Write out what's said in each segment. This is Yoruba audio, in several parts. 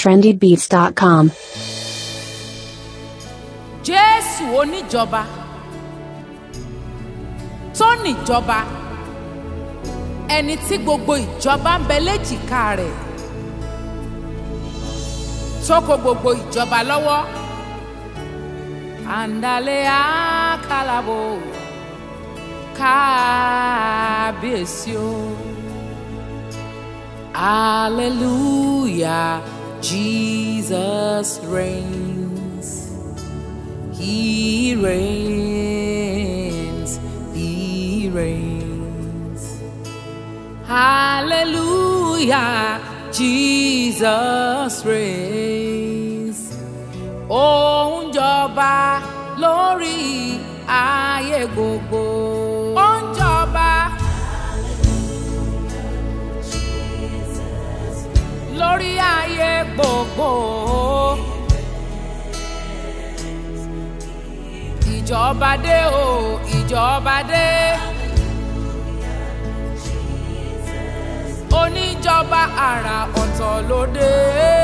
trendybeats.com. jésù oníjọba tó níjọba ẹni tí gbogbo ìjọba ń bẹ léjìká rẹ̀ tó kó gbogbo ìjọba lọ́wọ́ àǹdálẹ́ àkàlàbò kábíyèsí o hallelujah jesus reigns. He reigns, He reigns. Hallelujah, Jesus reigns. Ó ń jọba lórí ayé gbogbo. Ó ń jọba. Lórí ayé gbogbo. ìjọba dé o ìjọba dé oníjọba àrà ọ̀tọ̀ ló dé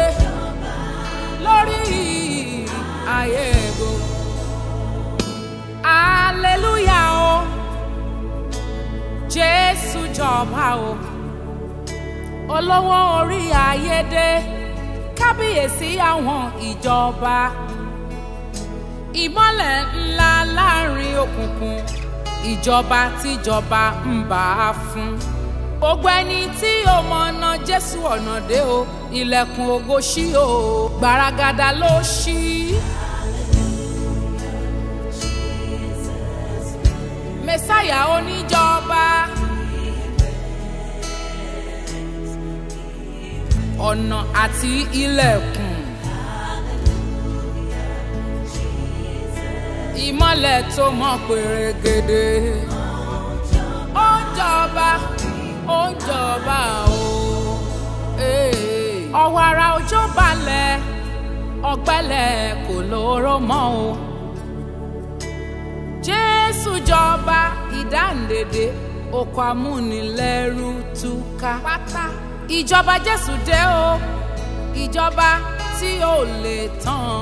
lórí ayé gbogbo aleluya o jésù jọba o olówó orí ayé dé kábíyèsí àwọn ìjọba ìmọ́lẹ̀ ńlá láàrin òkùnkùn ìjọba tíjọba ń bá a fún. gbogbo ẹni tí ó mọ̀nà jésù ọ̀nà dé o ilẹ̀kùn ògo ṣí o gbaragada ló ṣí. mẹ́sáyà oníjọba ọ̀nà àti ilẹ̀kùn. ìmọ́lẹ̀ tó mọ́ pèrègèdè. ó ń jọba ó ń jọba o. ọ̀wọ́ ara òjò balẹ̀ ọ̀gbẹ́lẹ̀ kò lóró mọ́ o. jésù jọba ìdáǹdèdè oko amúnilẹ́rú túká. pátá ìjọba jésù dé o ìjọba tí ò lè tán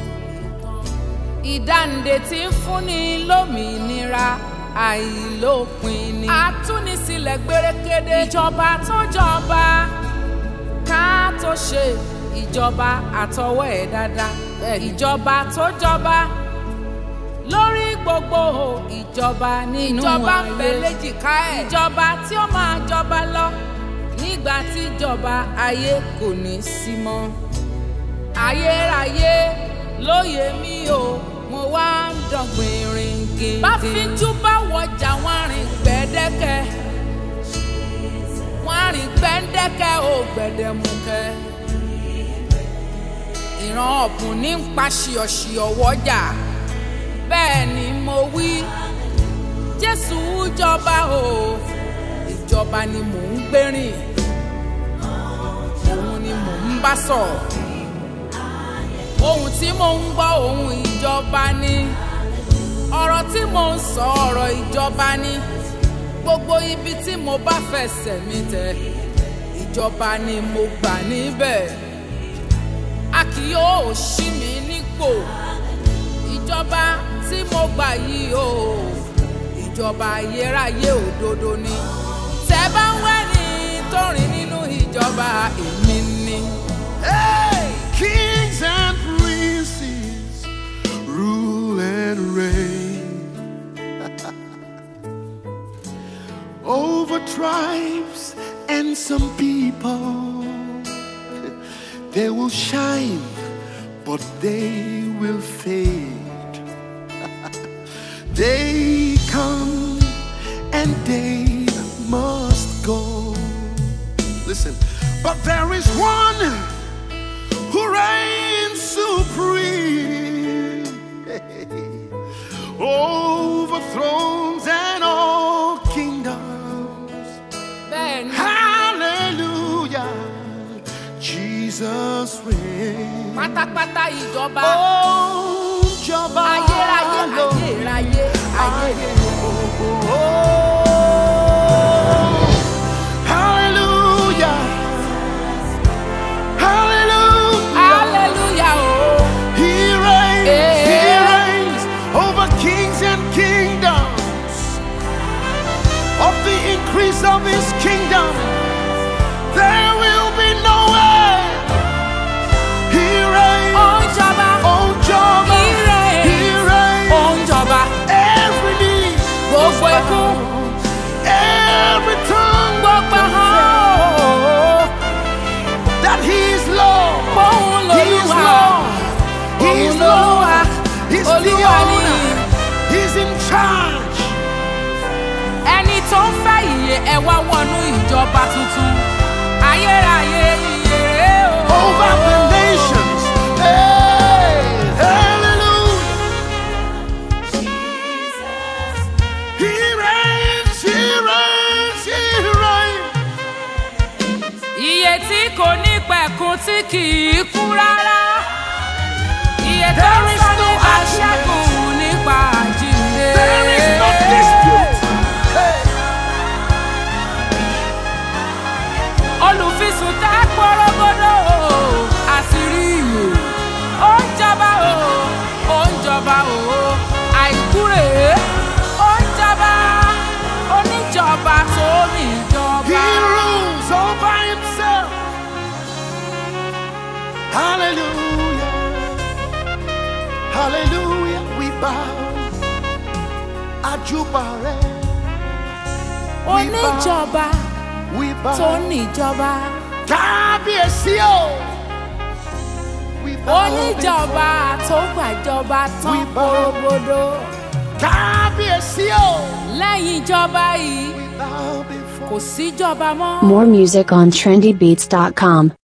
ìdáǹdè tí ń fúnni lómìnira àìlópin ni. àtúnisílẹ̀ gbérékéde ìjọba tó jọba ká tó ṣe ìjọba àtọwọ́ ẹ̀ dáadáa. ìjọba tó jọba lórí gbogbo ìjọba nínú ayé. ìjọba ń bẹ léjìká ẹ̀. ìjọba tí ó máa jọba lọ nígbà tí ìjọba ayé kò ní sí mọ́. ayérayé lóye mi o mo wá ń dọ̀gbìn rìn gèdè. bá fíjú bá wọjà wọn rìn gbẹ́dẹ́kẹ́ wọn rìn gbẹ́dẹ́kẹ́ ò gbẹ̀dẹ̀mukẹ́. ìran ọ̀bùn ní ń pa ṣìọ̀ṣìọ̀ wọ́jà bẹ́ẹ̀ ni mo wí jésù jọba o ìjọba ni mò ń gbérìn òun ni mò ń bá sọ̀rọ̀ ohun tí mò ń gbọ́ ohun ìjọba ni ọ̀rọ̀ tí mò ń sọ ọ̀rọ̀ ìjọba ni gbogbo ibi tí mo bá fẹsẹ̀ mi tẹ̀ ìjọba ni mo gbà níbẹ̀ a kì yóò ṣí mi nípò ìjọba tí mo gbà yìí o ìjọba ayérayé òdodo ni tẹ́ bá ń wẹ́ni tó rìn nínú ìjọba èmi ni. Hey, kings and princes rule and reign over tribes and some people. They will shine, but they will fade. they come and they must go. Listen, but there is one who reigns supreme over thrones and all kingdoms. bẹ́ẹ̀ ni Hallelujah, Jesus reigns. pátápátá ìjọba Oh, Jọba ayérayé lọ. ayérayé ayé Hallelujah. Hallelujah. ẹ wá wọnú ìjọba tuntun ayérayé ìyèrè o. over the nations. Hey, hallelujah. He reigns, he reigns, he reigns. iye tí kò ní pẹ̀kun tí kì í kú rárá iye tó ń There is sọ no nípa argument. ṣẹ́gun nípa àjíǹde. There is no dispute. Hey, olùfisùn tá a pọ́rọ́gọ́dọ̀ o àṣírí ìwò ó ń jọba o ó ń jọba o àìkú rèé ó ń jọba oníjọba tó he níjọba. rules all by himself. Hallelujah. Hallelujah. We bow. Ajubare. oníjọba We tó bow. níjọba Kábíyèsí o. We bow oníjọba tó gbàjọba tán We bow. porogodo Kábíyèsí o. lẹ́yìn ìjọba yìí We bow before. kò síjọba mọ́. More music on trendybeats.com.